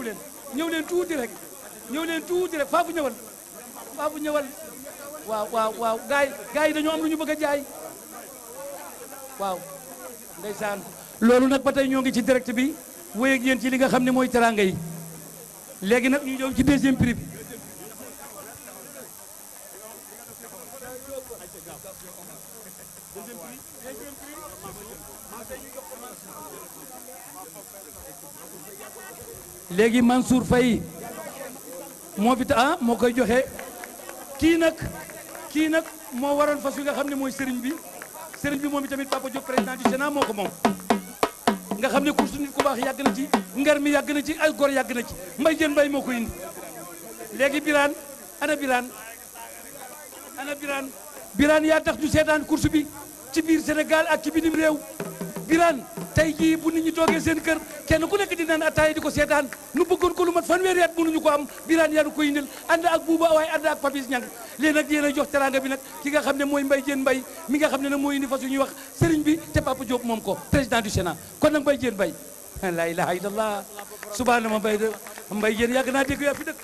leen ñëw leen tuuti rek ñëw leen tuuti rek faafu ñëwal faafu ñëwal waaw waaw waaw gaay gaay yi dañoo am lu ñu bëgg a jaay waaw ndeysaan loolu nag ba tey ñoo ngi ci direct bi wéy ak yéen ci li nga xam ne mooy teranga yi léegi nag ñu ñëw ci deuxième prix bi léegi Mansour Faye moo fi ta ah moo koy joxe kii nag kii nag moo waroon fas wi nga xam ne mooy sëriñ bi sëriñ bi moom itamit Papa Diop président du Sénat moo ko moom nga xam ne course nit ku baax yàgg na ci ngar mi yàgg na ci ay gor yàgg na ci mbay jën mbay moo ko indi léegi Birane ana Birane ana Birane Birane yaa tax ñu seetaan course bi ci biir Sénégal ak ci bitim réew Birane tey jii bu nit ñi toogee seen kër kenn ku nekk di naan ataaya di ko seetaan nu bëggoon ko lu mat fanweeri at mënuñu ko am Birane yaa nu koy indil ànd ak buuba waaye ànd ak Papis Ñang léegi nag yéen a jox teranga bi nag ki nga xam ne mooy mbay jeen mbay mi nga xam ne nag mooy indi fas yu ñuy wax sëriñ bi te Papa Diop moom ko président du Sénat kon nag mbay jeen mbay la ilaha illallah subhaana ma mbay de mbay jeen yàgg naa dégg yaa fi dëkk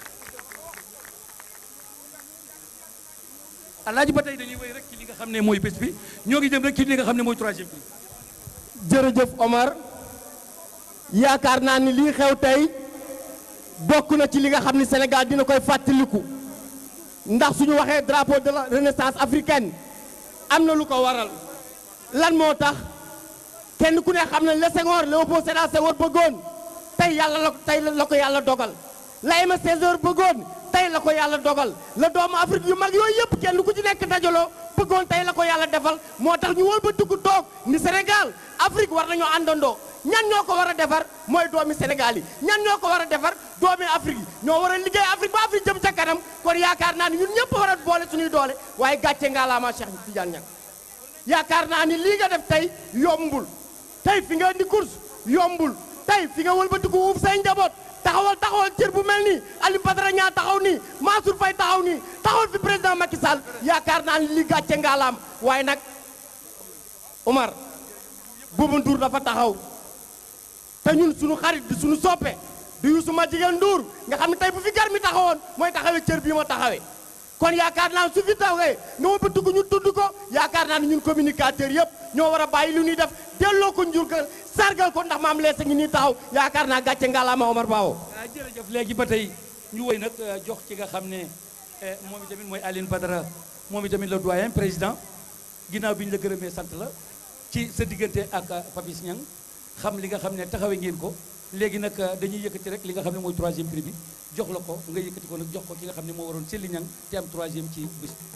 alaaji ba tey dañuy wéy rek ci li nga xam ne mooy bés bi ñoo ngi jëm rek ci li nga xam ne mooy troisième bi jërëjëf Omar yaakaar naa ni lii xew tey bokk na ci li nga xam ni Sénégal dina koy fàttaliku ndax suñu waxee drapeau de la renaissance africaine am na lu ko waral lan moo tax kenn ku ne xam ne le Senghor Léopold Sédar Senghor bëggoon tey yàlla la tey la ko yàlla dogal la Aimé Césaire bëggoon tey la ko yàlla dogal la doomu Afrique yu mag yooyu yëpp kenn ku ci nekk dajaloo bëggoon tey la ko yàlla defal moo tax ñu wol ba dugg toog ni Sénégal Afrique war nañoo àndandoo ñan ñoo ko war a defar mooy doomi Sénégal yi ñan ñoo ko war a defar doomi Afrique yi ñoo war a liggéey Afrique ba Afrique jëm ca kanam kon yaakaar naa ni ñun ñëpp war a boole suñuy doole waaye gàcce ngaalaama Cheikh Tidiane Niang yaakaar naa ni lii nga def tey yombul tey fi nga indi course yombul tey fi nga wëlbatiku uuf say njaboot taxawal taxawal cër bu mel nii Aliou Badara Niang taxaw nii Mansour Faye taxaw nii taxawal fi président Macky Sall yaakaar naa ni li gàcce ngaalaam waaye nag Omar Bouba Ndour dafa taxaw te ñun suñu xarit di suñu soppe di Youssou ma jigéen Ndour nga xam ne tey bu fi gar mi taxawoon mooy taxawee cër bii ma taxawee kon yaakaar naa su fi taxawee nga ma bëgg ñu tudd ko yaakaar naa ne ñun communicateur yëpp ñoo war a bàyyi lu ñuy def delloo ko njurgal sargal ko ndax maam leesa ngi nii taxaw yaakaar naa gàcce ngalaama Omar Bawo ah jërëjëf léegi ba tey ñu woy nag jox ci nga xam ne moom itamit mooy Aline Badara moom itamit le doyen président ginnaaw bi ñu la gërëmee sant la ci sa diggante ak Papis Niang xam li nga xam ne taxawee ngeen ko léegi nag dañuy yëkkati rek li nga xam ne mooy troisième prix bi jox la ko nga yëkkati ko nag jox ko ki nga xam ne moo waroon Sely Niang te am troisième ci bés bi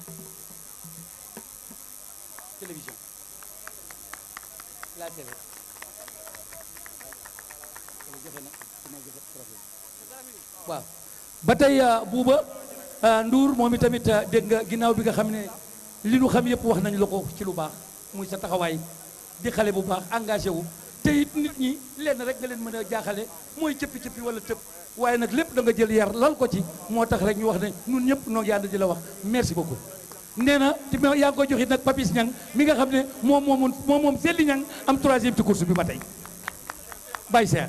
télévision la télé waaw ba tey buuba Ndour moom itamit dégg nga ginnaaw bi nga xam ne li nu xam yëpp wax nañu la ko ci lu baax muy sa taxawaay di xale bu baax engagé wu te it nit ñi lenn rek nga leen mën a jaaxale mooy cëppi-cëppi wala tëb waaye nag lépp da nga jël yar lal ko ci moo tax rek ñu wax ne ñun ñëpp noo yànd di la wax merci beaucoup nee na te yaa ngi koy joxit nag Papis Niang mi nga xam ne moom moomoon moom moom Sely Niang am troisième ci course bi ba tey bàyyi seet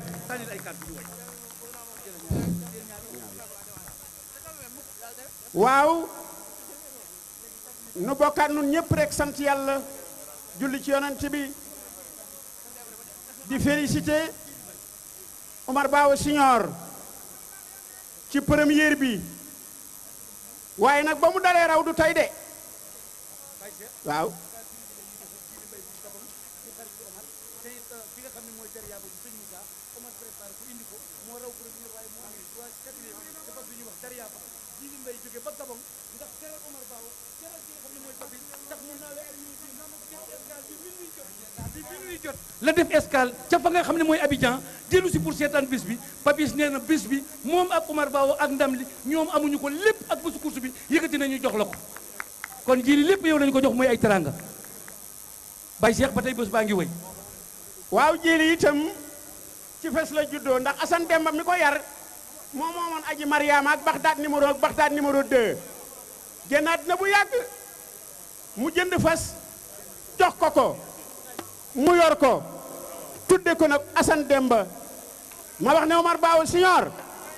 waaw nu bokkaat nun ñëpp rek sant yàlla julli ci yonent bi di félicité Omar Bawo Signor ci première bi waaye nag ba mu dalee raw du tey de waaw la def escale ca fa nga xam ne mooy Abidjan dellu si pour seetaan bis bi Papis nee na bis bi moom ak Omar Bawo ak ndam li ñoom amuñu ko lépp ak bésu course bi yëkkati nañu jox la ko kon jii li lépp yow lañu ko jox mooy ay teranga Baye Cheikh ba tey bés baa ngi wëy waaw jili itam ci fes la juddoo ndax Assane Demba mi ko yar moom moomoon aji Mariama ak Baxdaad numéro ak Baxdaad numéro 2 génnaat na bu yàgg mu jënd fas jox ko ko mu yor ko tudde ko nag Assane Demba ma wax ne Omar Bawo Signor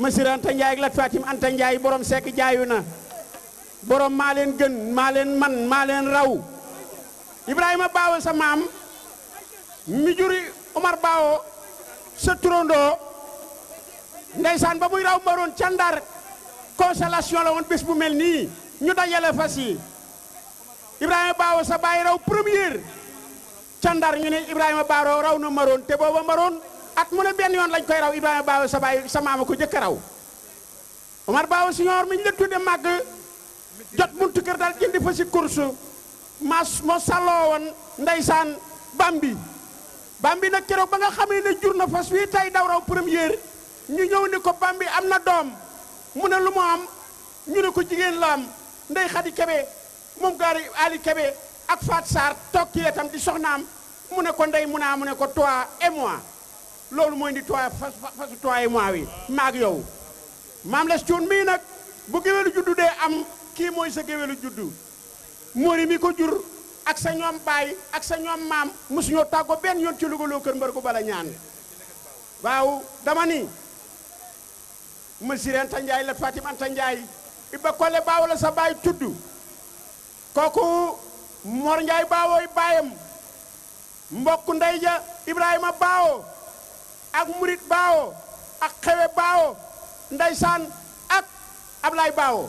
Masir Anta Ndiaye ak Lat Fatim Anta Ndiaye borom sekk jaayu na borom maa leen gën maa leen man maa leen raw Ibrahima Baawo sa maam mi juri Omar Baawo sa turandoo ndeysaan ba muy raw maroon ca Ndar constellation la woon bés bu mel nii ñu dajale fas yi Ibrahima Baawo sa baay raw première ca Ndar ñu ne Ibrahima Baawo raw na maroon te booba maroon at mu ne benn yoon lañ koy raw Ibrahima Baawo sa baay sa maama ko jëkk raw Omar Baawo siñoor mi ñu la tudde màgg jot buntu kër daal jëndi fa si course mas moo salloo woon ndeysaan Bambi Bambi nag keroog ba nga xamee ne jur na fas wi tey daw raw première ñu ñëw ni ko Bambi am na doom mu ne lu mu am ñu ne ko jigéen la am ndey Xadi Kebe moom gaari Ali Kebe ak Fat Sarr toog ci wetam di soxnaam mu ne ko ndey mu naa mu ne ko toi et moi loolu mooy di toi fas fasu toi et moi wi maag yow maam les cuun mii nag bu géwélu juddu dee am kii mooy sa géwélu juddu móori mi ko jur ak sa ñoom baay ak sa ñoom maam mosuñoo tàggoo benn yoon ci lugaloo kër mbar ko bala ñaan waaw dama ni Masir Anta Ndiaye la Fatim Anta Ndiaye Iba Kole baaw la sa baay tudd kooku Mor Ndiaye baawooy baayam mbokk ndey ja Ibrahima baawo ak Murit baawo ak Xewe baawo ndeysaan ak Ablaay baawo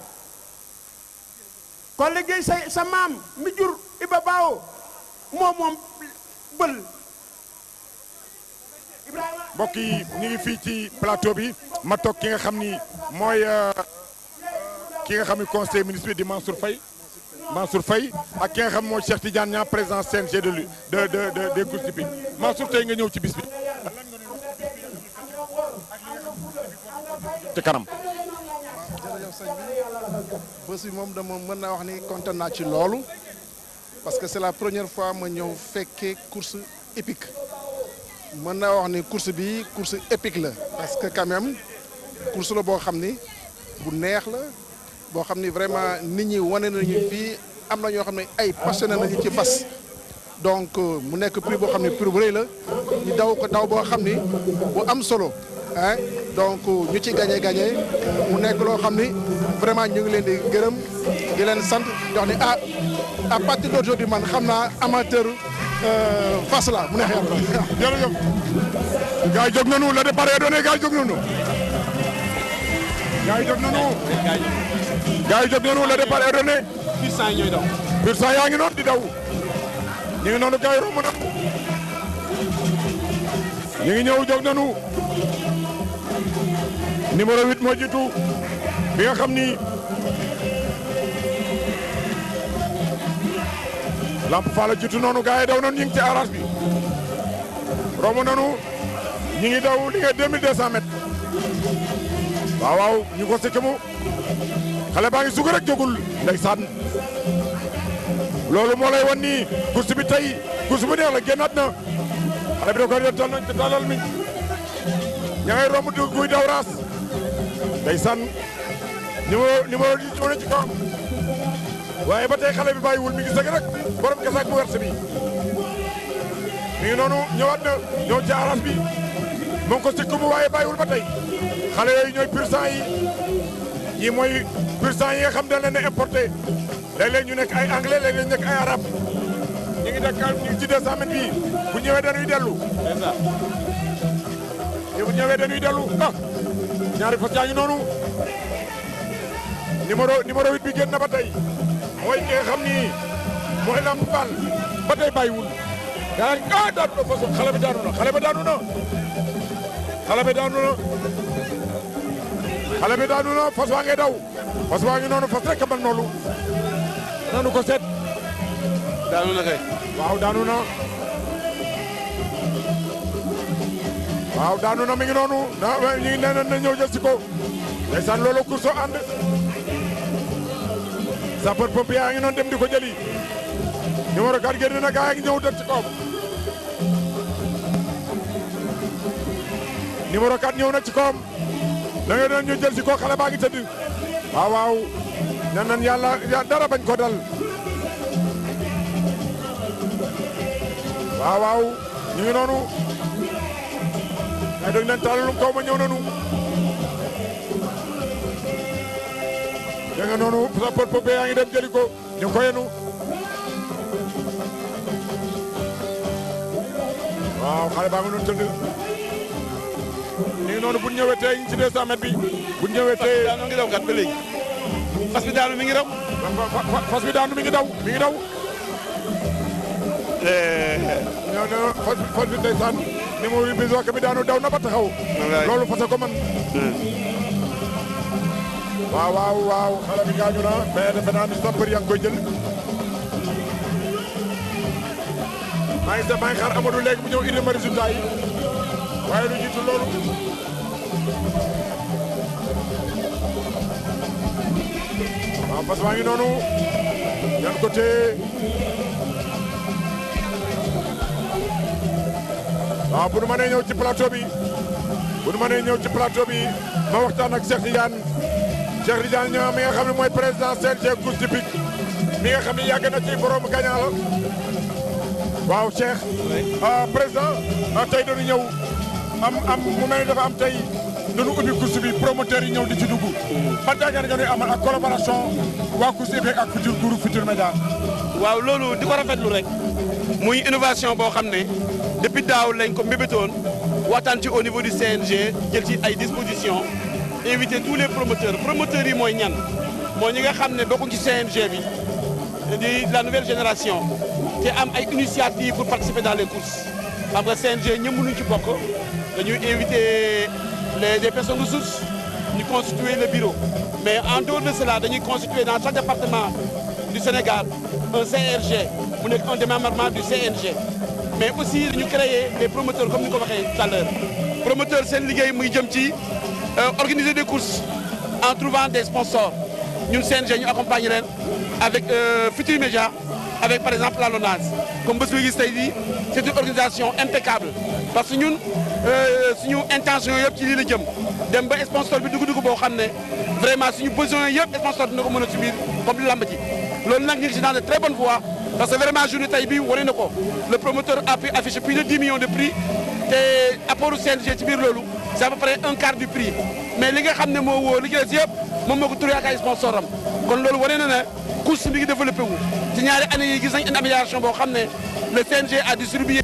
kon liggéey sa sa maam mi jur Iba baawo moom moom bël Ibrahima mbokk yi ñu ngi fii ci plateau bi ma toog ki nga xam ni mooy ki nga xam ni conseil ministre bi di Mansour Faye Mansour Faye ak ki nga xam mooy Cheikh Tidiane Niang président CNG de lu de de de des courses hippiques Mansour tey nga ñëw ci bis bi. ci kanam. jërëjëf sëñ bi bés bi moom dama mën naa wax ni kontaan naa ci loolu parce que c'est la première fois ma ñëw fekkee course épique mën naa wax ni course bi course épique la parce que quand même course la boo xam ni bu neex la boo xam ni vraiment nit ñi wane nañu fii am na ñoo xam ne ay passionné nañu ci fas donc mu nekk prix boo xam ne prix bu rëy la ñu daw ko daw boo xam ni bu am solo ah donc ñu ci gagné gagné mu nekk loo xam ni vraiment ñu ngi leen di gërëm di leen sant di wax ni ah à partir d'aujourd'hui man xam naa amateur fas la mu neex yàlla. jërëjëf. gars yi jóg nañu le départ est donné gars yi jóg nañu. gars yi jóg nañu. gars yi jóg nañu le départ est donné. pur sang yi ñooy daw. pur sang yaa ngi noonu di daw. ñu ngi noonu gars yi romb na. ñu ngi ñëw jóg nañu. numéro 8 moo jiitu bi nga xam ni Lamp Fall jiitu noonu gars yi daw noonu ñu ngi ci arras bi romb nañu ñu ngi daw li nga 2200 mètres waaw waaw ñu ko sëkk mu xale baa ngi sug rek jógul ndeysaan loolu moo lay wan ni course bi tey course bu neex la génnaat na xale bi da koy def tal nañ talal mi ña ngay romb du guy daw raas ndeysaan numéro numéro di ñëw na ci kaw waaye ba tey xale bi bàyyiwul mi ngi sëgg rek borom kasaak bu werte bi mi ngi noonu ñëwaat na ñëw ci aras bi mu ngi ko sikk mu waaye bàyyiwul ba tey xale yooyu ñooy pur sang yi ñii mooy pur sang yi nga xam dañ leen a importé léeg-léeg ñu nekk ay anglais léeg-léeg ñu nekk ay arabe ñu ngi nekk ñu ngi ci 200 mètres bi bu ñëwee dañuy dellu bu ñëwee dañuy dellu ah ñaari fas yaa ngi noonu numéro numéro 8 bi génn na ba tey mooy ki nga xam ni mooy Lamp Fall ba tey bàyyiwul yaa ngi ah daanu na façon xale bi daanu na xale bi daanu na xale bi daanu na xale bi daanu na fas waa ngi daw fas waa ngi noonu fas rek a mel noonu nanu ko seet daanu na kay. waaw daanu na waaw daanu na mi ngi noonu na ñu ngi nee na ñëw jël si ko ndeysaan loolu course ànd sapeur pompier yaa ngi noonu dem di ko jëli numéro 4 génn na gaa yaa ngi ñëw dem ci kawam numéro 4 ñëw na ci kawam da ngay doon ñu jël si ko xale baa ngi tëdd waaw waaw nee nañ yàlla dara bañ ko dal waaw waaw ñu ngi noonu ay dégg leen taalalum kaw ma ñëw nañu da nga noonu sapeur pompier yaa ngi dem jëli ko ñu ngi ko yenu waaw xale baa ngi noonu tëdd ñu ngi noonu bu ñu ñëwee tey ci 200 mètres bi bu ñu ñëwee tey daanu ngi daw kat ba léegi fas bi daanu mi ngi daw fas bi daanu mi ngi daw mi ngi daw ñoo ne fas fas bi ndeysaan ni mu bis wax bi daanu daw na ba taxaw loolu fas ko man waaw waaw waaw xale bi gaañu na mais defe naa ni sapeur yaa ngi koy jël maa ngi sa maa ngi xaar Amadou léegi mu ñëw indi ma résultat yi waaye lu jiitu loolu waaw fas waa ngi noonu yan ko téye waaw bu nu mënee ñëw ci plateau bi bu nu mënee ñëw ci plateau bi ma waxtaan ak Cheikh Tidiane Cheikh Tidiane ñoo mi nga xam ne mooy président CNG course hippique mi nga xam ne yàgg na ci borom gagnant la waaw Cheikh ah président ah tey dañu ñëw am am mu mel ni dafa am tey dañu ubbi course bi promoteur yi ñëw di ci dugg ban jàngat nga ñuy amal ak collaboration waa course hippique ak futur groupe Futur Média waaw loolu di ko rafetlu rek muy innovation boo xam ne depuis daaw lañ ko mbébétoon waxtaan ci au niveau du CNG jël ci ay dispositions inviter tous les promoteurs promoteurs yi mooy ñan mooy ñi nga xam ne bokkuñ ci CNG bi di la nouvelle génération te am ay initiative pour participer dans les courses xam nga CNG ñëpp mënuñ ci bokk dañuy inviter les des personnes ressources ñu constituer le bureau mais en dehors de cela dañuy constituer dans chaque département du Sénégal un CRG mu nekk un démembrement du CNG mais aussi dañu créer des promoteurs comme ni ko waxee tout à l'heure promoteur seen liggéey muy jëm ci organiser des courses en trouvant des sponsors ñun CNG ñu accompagner leen avec Futur Média avec par exemple la LONASE comme bés bi gis tey jii c'est une organisation impeccable parce que ñun suñu intention yëpp ci lii la jëm dem ba sponsor bi dugg-dugg boo xam ne vraiment suñu besoin yëpp sponsor dina ko mën a subir comme li lamb ji loolu nag ñu ngi si dans de très bonne voie parce que vraiment journée tey bi wane na ko le promoteur a pu afficher plus de 10 millions de prix te apport CNG ci biir loolu c'est à peu près un quart du prix mais li nga xam ne moo woo li ci des yëpp moom moo ko turee ak ay sponsor am kon loolu wane na ne course mi ngi développé wu ci ñaari année yi gis nañ une amélioration boo xam ne le CNG a distribué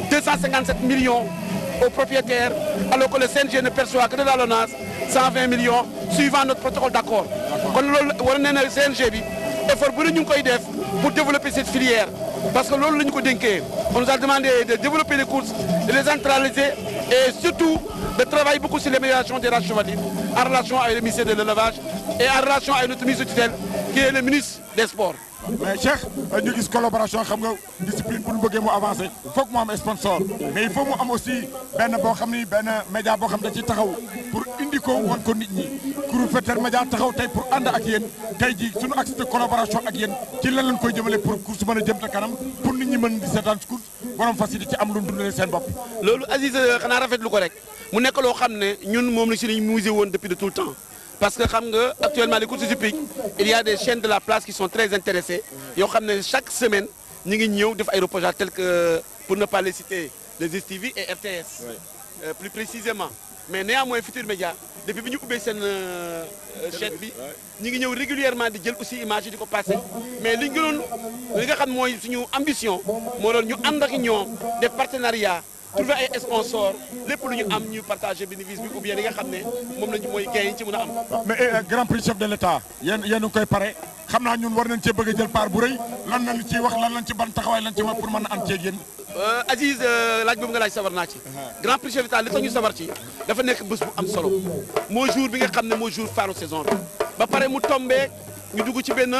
257 millions aux propriétaires alors que le CNG ne perçoit que de la LONASE 120 millions suivant notre protocole d'accord kon loolu war na ne CNG bi effort bu ne ñu ngi koy def pour développer cette filière parce que loolu la ñu ko dénkee on nous a demandé de développer les courses de les centraliser et surtout de travailler beaucoup sur l'amélioration des races chevalines en relation avec le ministère de l'élevage et en relation avec notre ministre de tutelle qui est le ministre des sports mais Cheikh ñu gis collaboration xam nga discipline bu ñu bëggee mu avancer foog mu am sponsor mais il faut mu am aussi benn boo xam ni benn média boo xam da ci taxaw pour indi ko wan ko nit ñi groupe Futurs Médias taxaw tey pour ànd ak yéen tey ji suñu axe de collaboration ak yéen ci lan lañ koy jëmale pour course mën a jëm ta kanam pour nit ñi mën di seetaan course borom fas yi di ci am lu dundalee seen bopp loolu Aziz xanaa rafetlu ko rek mu nekk loo xam ne ñun moom la si lañ musé woon depuis de tout le temps parce que xam nga actuellement les courses hippiques il y a des chaînes de la place qui sont très intéressées yoo xam ne chaque semaine ñu ngi ñëw def ay reportages tels que pour ne pas les citer les STV et RTS euh, plus précisément mais néanmoins Futur Média depuis bi ñu ubbee seen chaîne bi ñu ngi ñëw régulièrement di jël aussi image yi di ko passé mais li ñu gënoon li nga xam mooy suñu ambition moo doon ñu ànd ak ñoom def partenariat trouver ay sponsors lépp lu ñu am ñu partager bénéfice bi ou bien li nga xam ne moom lañu mooy gain yi ci mën a am. mais grand prix chef de l'état yéen yéen a ngi koy pare xam naa ñun war nañ cee bëgg a jël part bu rëy lan lañ ciy wax lan lañ ci ban taxawaay lañ ci wax pour mën a ànd ceeg yéen. Aziz laaj boobu nga laaj sawar naa ci. grand prix chef de l'état li tax ñu sawar ci dafa nekk bés bu am solo moo jour bi nga xam ne moo jour phare saison bi ba pare mu tombé ñu dugg ci benn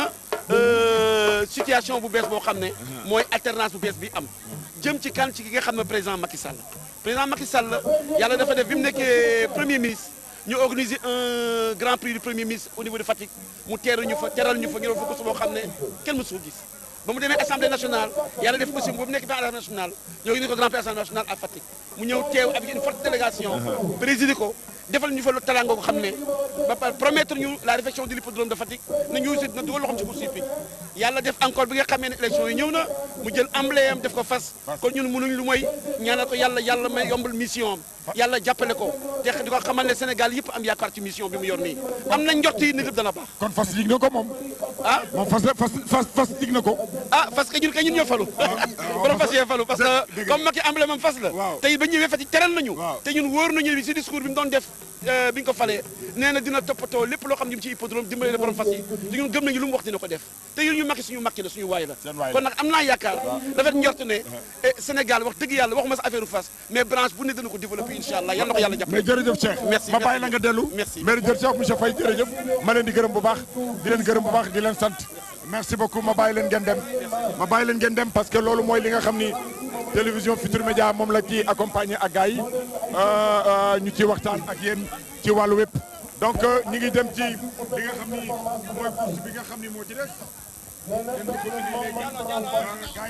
situation bu bees boo xam ne mooy alternance bu bees bi am. jëm ci kan ci ki nga xam ne président Macky Sall président Macky Sall yàlla dafa def bi mu nekkee premier ministre ñu organiser un grand prix du premier ministre au niveau de Fatick mu teeru ñu fa teral ñu fa ñu doon fa course boo xam ne kenn mësu ko gis ba mu demee assemblée nationale yàlla def aussi ba mu nekk bi assemblée nationale ñoo ngi ne ko grand prix assemblée nationale à Fatick mu ñëw teew avec une forte délégation présider ko defal ñu fa lu talangoo ko xam ne ba pare promettre ñu la réfection de l'hippodrome de Fatick na ñu aussi dina dugal loxoom ci course hippique yàlla def encore bi nga xamee ne élection yi ñëw na mu jël emblème def ko fas kon ñun mënuñ lu mooy ñaanal ko yàlla yàlla may yombal mission am yàlla jàppale ko te te di ko xamal ne Sénégal yëpp am yaakaar ci mission bi mu yor nii am na njort yi ne lépp dana baax kon fas yig na ko moom ah moom fas fas fas fas yig na ko ah parce que ñun kay ñun ñoo falu borom fas yee falu parce que dëgg comme Macky emblème am fas la Waaw. tey ba ñëwee Fatick teral nañu Waaw. te ñun wóor nañu si discours bi mu doon def euh, bi ñu ko falee nee na dina toppatoo lépp loo xam ne ci hippodrome dimbale la borom fas yi te ñun gëm nañu lu mu wax dina ko def te yéen ñu Macky suñu Macky la suñu waay la Seen waay la. kon nag am naa yaakaar rafet njort ne eh, Sénégal wax dëgg yàlla waxuma sa affaire fas mais branche bu ne dana ko développé incha allah yal na ko yàlla mais jàppale jërëjëf Cheikh Merci, ma merci. bàyyi la nga dellu Merci. mais jërëjëf monsieur Faye jërëjëf ma leen di gërëm bu baax di leen gërëm bu baax di leen sant merci beaucoup ma bàyyi leen ngeen dem ma bàyyi leen ngeen dem parce que loolu mooy li nga xam ni télévision Futur Média moom la ci accompagner ak gars yi euh, euh, ñu ci waxtaan ak yéen ci wàllu wépp donc euh, ñu ngi dem ci li nga xam ni mooy course bi nga xam ni moo ci des ngeen di ko indi léegi gars yi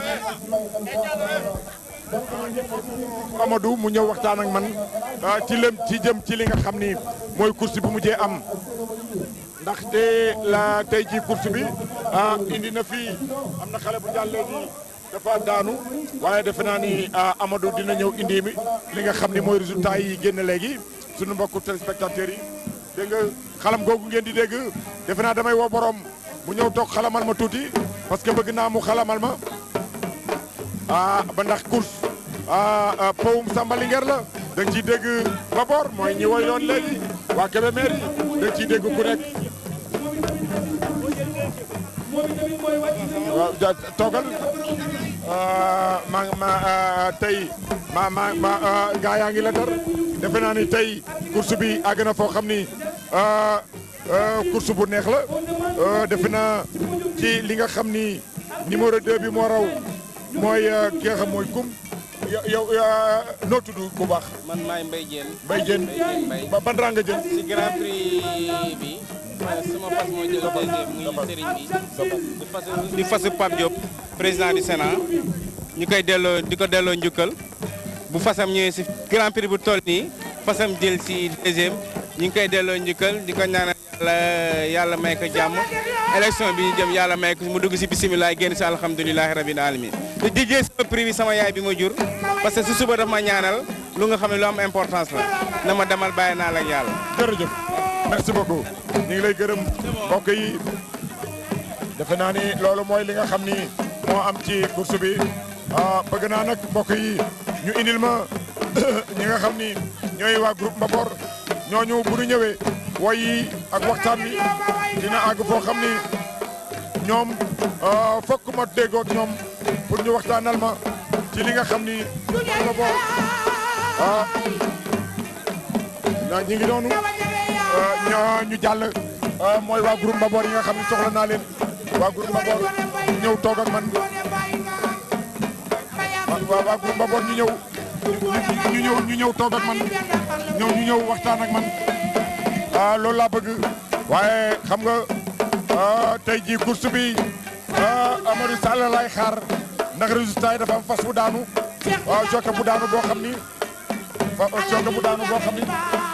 Amadou mu ñëw waxtaan ak man ah, ci lëm ci jëm ci li nga xam ni mooy course bi mujjee am ndaxte la tey ji course bi ah indi na fii am na xale bu jàll léegi dafa daanu waaye defe naa ni ah, Amadou dina ñëw indi mi li nga xam ni mooy résultat yi génn léegi sunu mbokku téléspectateurs yi dégg nga xalam googu ngeen di dégg defe naa damay woo borom mu ñëw toog xalamal ma tuuti parce que bëgg naa mu xalamal ma ah ba ndax course ah ah, powum Samba Linguère la da nga ciy dégg Babor mooy ñi woy doon léegi waa Kébémer yi da nga ciy dégg ku nekk waaw ja toogal ah, ma ma ah, tey ma ma ma ah, gaa yaa ngi la dar defe naa ni tey course bi àgg na foo xam ni ah, ah, course bu neex la ah, defe naa ci li nga xam ni numéro 2 bi moo raw mooy ah, ki nga xam mooy kum yow yow ah, noo tudd bu baax man maay Mbaye Diène Mbaye Diène Mbaye Diène Mbaye ba ban rang nga jël si grand prix bi sama fas moo jël deuxième muy sëriñ bi di fasu di fasu Pape Diop président du Sénat ñu koy delloo di ko delloo njukkal bu fasam ñëwee si grand prix bu toll nii fasam jël si deuxième ñu ngi koy delloo njukkal di ko ñaanal yàlla yàlla may ko jàmm élection bi ñu jëm yàlla may ko mu dugg si bisimilah génn si alhamdulilahi rabbil alamin di dijjee sama prix bi sama yaay bi ma jur parce que si suba daf ma ñaanal lu nga xam ne lu am importance la na ma demal bàyyi naa la ak yàlla jërëjëf merci beaucoup ñu ngi lay gërëm mbokk yi defe naa ni loolu mooy li nga xam ni moo am ci course bi ah bëgg naa nag mbokk yi ñu indil ma ñi nga xam ni ñooy waa groupe Mbabor ñooñu bu ñu ñëwee woy yi ak waxtaan bi dina àgg foo xam ni ñoom ah, fokk ma déggoo ak ñoom pour ñu waxtaanal ma ci li nga xam ni mooy Mbabor ah na ñi ngi noonu ñoo ñu jàll mooy waa groupe Mbabor yi nga xam ne soxla naa leen waa groupe Mbabor ñëw toog ak man waa waa groupe Mbabor ñu ñëw ñu ñëw ñu ñëw toog ak man ñëw ñu ñëw waxtaan ak man ah loolu laa bëgg waaye xam nga ah, tey jii course bi ah, Amadou Sall laay xaar ndax résultat yi dafa am fas bu daanu waaw jokke bu daanu boo xam ni fa jokke bu daanu boo xam ni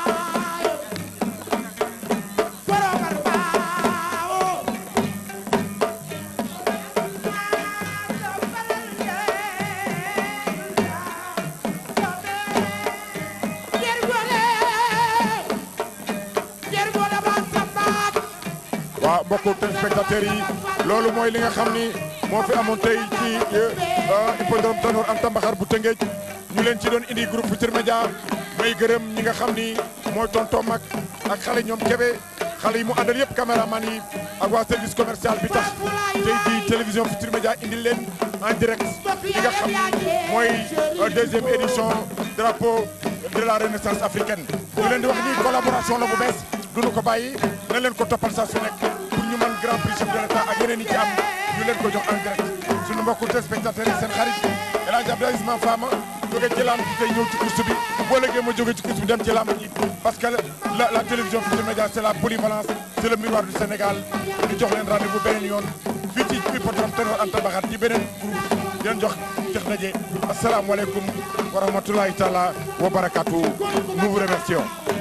waaw mbokku téléspectateurs yi loolu mooy li nga xam ni moo fi amoon tey ci hippodrome Tanor Anta Mbaxar bu Tëngéej ñu leen ci doon indi groupe Futurs Médias may gërëm ñi nga xam ni mooy tonton mag ak xale ñoom Kébé xale yi mu àndal yëpp caméraman yi ak waa service commercial bi tax tey jii télévision Futurs Médias indi leen en direct li nga xam ni mooy deuxième édition drapeau de la renaissance africaine ñu leen di wax ni collaboration la bu bees duñu ko bàyyi na leen ko toppal saa su nekk pour ñu mën grand prix chef de l'état ak yeneen yi ci am ñu leen ko jox en direct suñu mbokku téléspectateurs yi seen xarit El Hadj Abdoulaye Isma Fama jóge ci lamb ji tey ñëw ci course bi boo léegi ma jóge ci course bi dem ci lamb ji parce que la la télévision Futurs Médias c'est la polyvalence c'est le miroir du Sénégal ñu jox leen rendez-vous beneen yoon fii ci hippodrome Tanor Anta Mbaxar ci beneen groupe di leen jox jox daje asalaamaaleykum wa rahmatulahi taala wa barakatu nous vous remercions